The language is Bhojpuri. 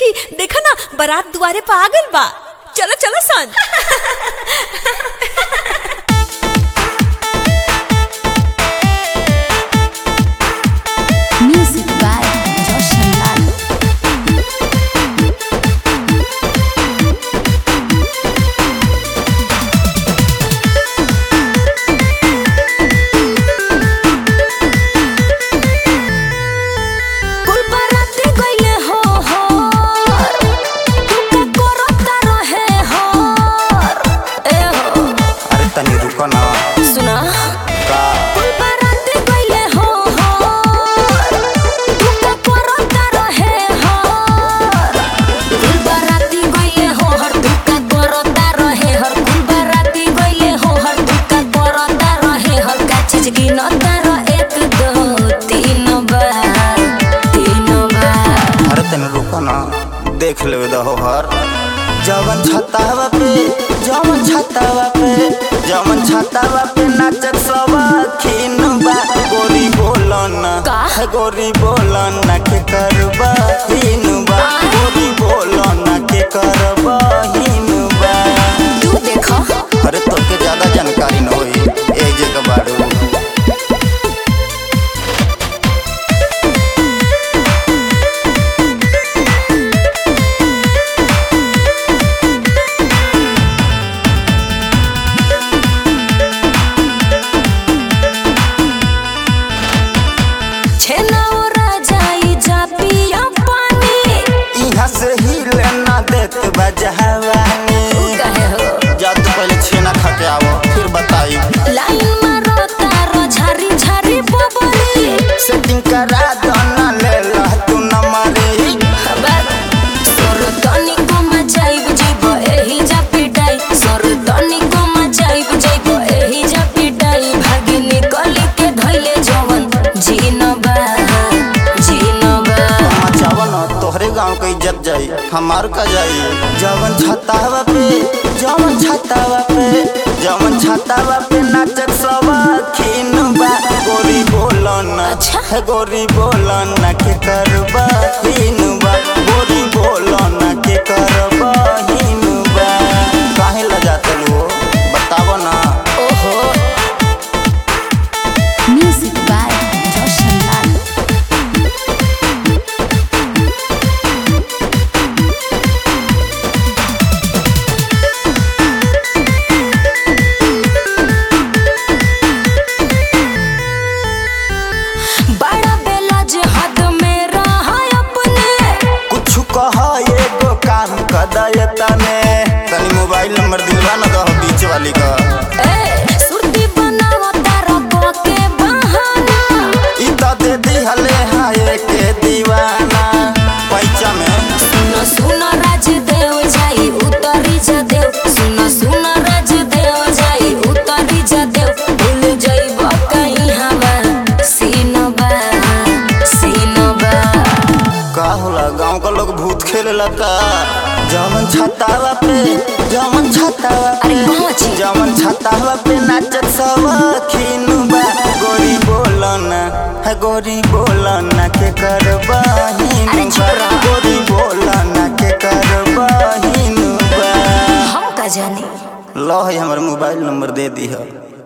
देखा ना बारात दुआरे पर आ गइल बा चलो चलो सन Music by Roshan Lal. कुल बाराती गइले हो हो तू का करता रहे हो ए हो अरे तनी रुको ना सुना का कुल बाराती गइले हो हो तू का करता रहे हो कुल बाराती गइले हो हर तू का करता रहे हर कुल बाराती गइले हो हर तू का करता रहे हर का चीज गिनता रह एक दो तीन बार तीन बार अरे तनी रुको ना देख ले दहो हर जवन छतावा पे जवन छतावा पे जवन छतावा पे नाचत सब खीन बा गोरी बोलन का? गोरी बोलन के करबा हीन बा गोरी बोलन के करबा हीन बा तू देखो अरे तोके ज्यादा जानकारी न होई एक जगह बाड़ू छेनाओ राजाई जा पिया पानी यहाँ से हिले ना देत बजहवानी कहे हो जा तू पहले छेना खा के आवो फिर बताई लाइन मारो तारो झारी झारी बबली सेटिंग करा दो ना ले ला तू न मरी खबर सोर तनी को मचाइब जीबो एही जा पिटाई सोर तनी को मचाइब जीबो एही जा पिटाई भागी निकली के धइले जवन जीनबा जीनबा मचाव न तोहरे गांव के इज्जत जाई हमार का जाई जवन छतावा पे जवन छतावा पे जवन छतावा पे नाचत सब खीन बा गोरी बोलन अच्छा। है गोरी बोलन के करबा हीन बा गोरी बोलन के करबा हीन बा काहे लजाते लो बतावो ना ओहो Music by Roshan Lal. बड़ा बेला जे हद में रहा अपने कुछ कह एगो काम कदय तने तनी मोबाइल नंबर दिलवा न दहो बीच वाली का ए सुरती बनावा तारा को के बहाना ई त दे दिहले हाय के दीवाना पैचा में सुनो सुनो राजदेव जाई उतरी जा देव सुनो सुनो राजदेव जाई उतरी जा देव भूल जाइब कहीं हवा सीनबा सीनबा का होला गांव का लोग भूत खेलेला का जमन छतावा पे जमन छतावा पे अरे पहुंची। जमन छतावा पे नाचत सब खीनुबा गोरी बोलन है गोरी बोलन के करबा अरे हिनुबा चुप रह। गोरी बोलन के करबा हिनुबा हम का जाने लो है हमर मोबाइल नंबर दे दी है